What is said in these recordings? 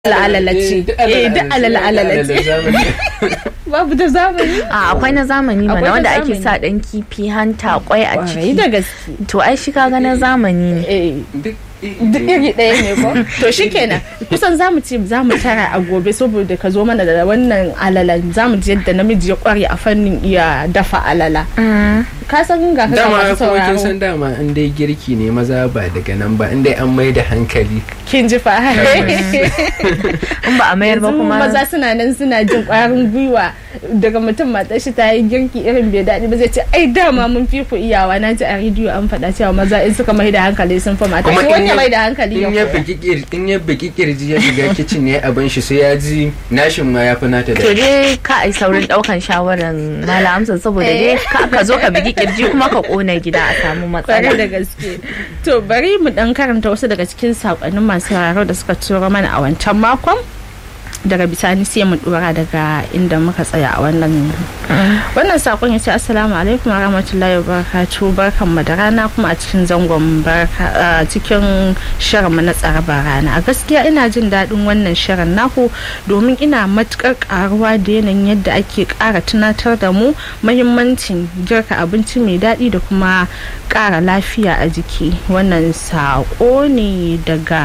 alalace eh duk alalace babu da zamani a akwai na zamani Akwai mana na wanda ake zamani. sa dan kifi hanta kwai a kwarai ciki da gaske to ai shi kaga na zamani ne eh duk iri ɗaya ne ko to shikenan kusan zamu ce zamu tara a gobe saboda ka zo mana da wannan alalan zamu ji yadda namiji ya kware a fannin iya dafa alala ka san ga ka ga dama masu kuma kin sauraro san dama in dai girki ne maza ba daga nan ba in dai an mai da hankali kin ji fa in ba a mayar ba yanzu kuma maza suna nan suna jin kwarin gwiwa daga mutum matar shi ta yi girki irin bai daɗi ba zai ce ai dama mun fi ku iyawa na ji a rediyo an faɗa cewa maza in suka mai da hankali sun fi mata shi wanda mai da hankali ya in ya koya biki kir- in ya biki kirji ya shiga kicin ne abin shi sai ya ji nashin ma ya fi nata to da dai ka ai saurin daukan shawaran malam Hamza saboda dai ka ka zo ka bigi kirji kuma ka kona gida a samu kwarai matsala da gaske to bari mu dan karanta wasu daga cikin sakonnin masu sauraro da suka turo mana a wancan makon daga bisani sai mu dora daga inda muka tsaya a wannan wannan sakon ya ce assalamu alaikum wa rahmatullahi wa barakatuh barkan mu da rana kuma a cikin zangon barka a cikin shirin mu na tsarabar rana a gaskiya ina jin daɗin wannan shirin naku domin ina matukar karuwa da yanayin yadda ake ƙara tunatar da mu mahimmancin girka abinci mai daɗi da kuma ƙara lafiya a jiki wannan saƙo ne daga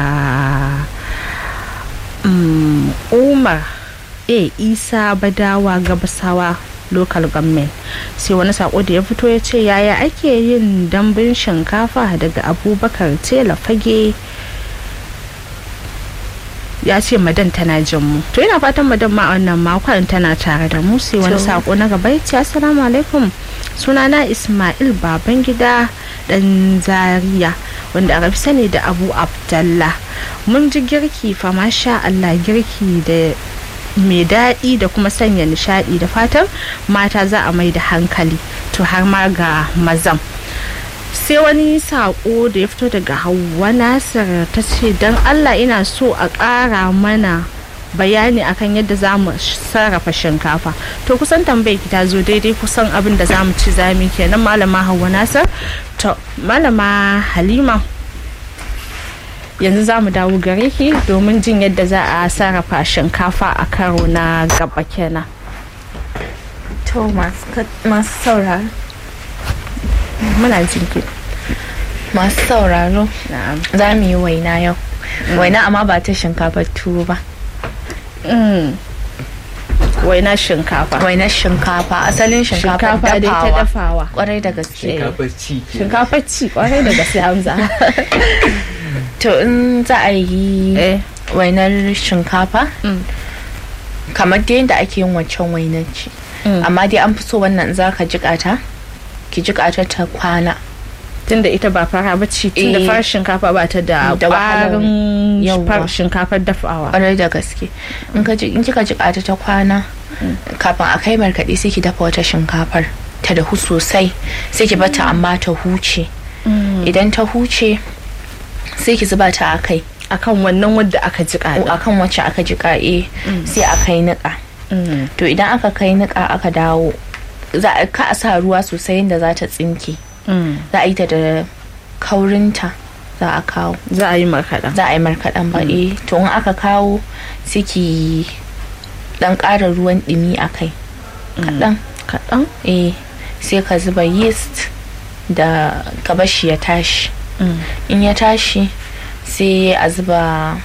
um, umar a isa badawa gabasawa local government sai wani sako da ya fito ya ce yaya ake yin dambun shinkafa daga abubakar tela fage ya ce madan tana jin mu to ina fatan madan ma a wannan makon tana tare da mu sai wani To. sako na gaba ya ce assalamu alaikum sunana ismail babangida dan zaria wanda aka fi sani da abu abdallah mun ji girki fa masha allah girki da mai daɗi da kuma sanya nishaɗi da fatan mata za a mai da hankali to har ma ga mazan sai wani saƙo da ya fito daga hauwa nasir ta ce don allah ina so a ƙara mana bayani akan yadda za mu sarrafa shinkafa to kusan tambayar ki ta zo daidai kusan abin da za mu ci zami kenan malama hauwa nasir to malama halima yanzu za mu dawo gare ki domin jin yadda za a sarrafa shinkafa a karo na gaba kenan to masu ka- masu sauraro muna jin ki masu sauraro na'am za mu yi waina yau waina amma ba ta shinkafar tuwo ba Mm. waina shinkafa wainar shinkafa asalin shinkafar shinkafa dai ta dafawa dafawa kwarai da gaske shinkafar ci ke shinkafa ci kwarai da gaske hamza to in za a yi eh wainar shinkafa Mm. kamar dai yadda ake yin wancan wainar ce Mm. amma dai an fi so wannan za ka jiƙa ta ki jiƙa ta ta kwana tunda ita ba fara ba ci tunda Eh. farar shinkafa ba ta da Da wahalar ƙwarin yawwa. farar shinkafar dafawa kwarai da gaske in ka ji- in kika jiƙa ta ta kwana kafin a kai markaɗe sai ki dafa wata shinkafar ta dahu sosai sai ki bata amma ta huce idan ta huce sai ki zuba ta a kai akan wannan wadda aka jiƙa da akan wacce aka jiƙa eh sai a kai niƙa Mm. to idan aka kai niƙa aka dawo za a ka a sa ruwa sosai yadda za ta tsinke Mm. za a yi ta da kaurinta za a kawo za a yi markaɗa za a yi markaɗen ba eh to in aka kawo sai ki dan ƙara ruwan ɗumi a kai kaɗan kaɗan eh sai ka zuba yeast da ka bar shi ya tashi Mm. in ya tashi sai a zuba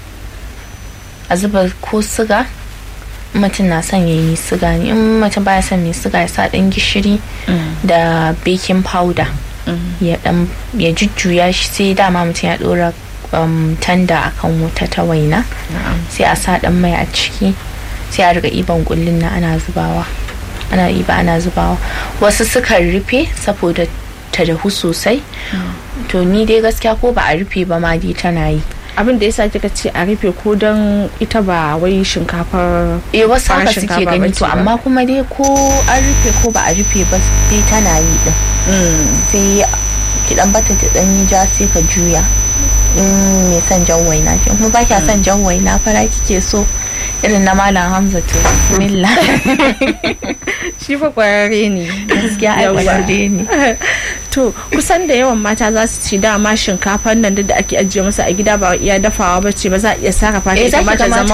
a zuba ko siga in mutum na son yayi mai siga ne in mutum baya son mai siga ya sa ɗan gishiri da baking powder ya dan ya jujjuya shi sai dama mutum ya dora um, tanda akan wuta ta waina sai a sa dan mai a ciki sai a riga iban kullun na ana zubawa ana iba ana zubawa wasu sukan rufe saboda ta dahu sosai to ni dai gaskiya ko ba a rufe ba ma dai tana yi abin da yasa kika ce a rufe ko don ita ba wai shinkafar eh wasu Farar haka suke shinkafa gani bace to ba. amma kuma dai ko an rufe ko ba a rufe ba dai tana yi din sai ki dan bata ta dan yi ja sai ka juya in mai son jan waina ki kuma ba kya son jan waina fara kike so irin na malam hamza to bismillah shi fa kwararre ne gaskiya ai Yawwa. kwararre ne to kusan da yawan mata za su ci dama shinkafar nan duk da ake ajiye musu a gida ba iya dafawa ba ce ba za a iya sarrafa ta Eh, za ita ki ma ga ta zama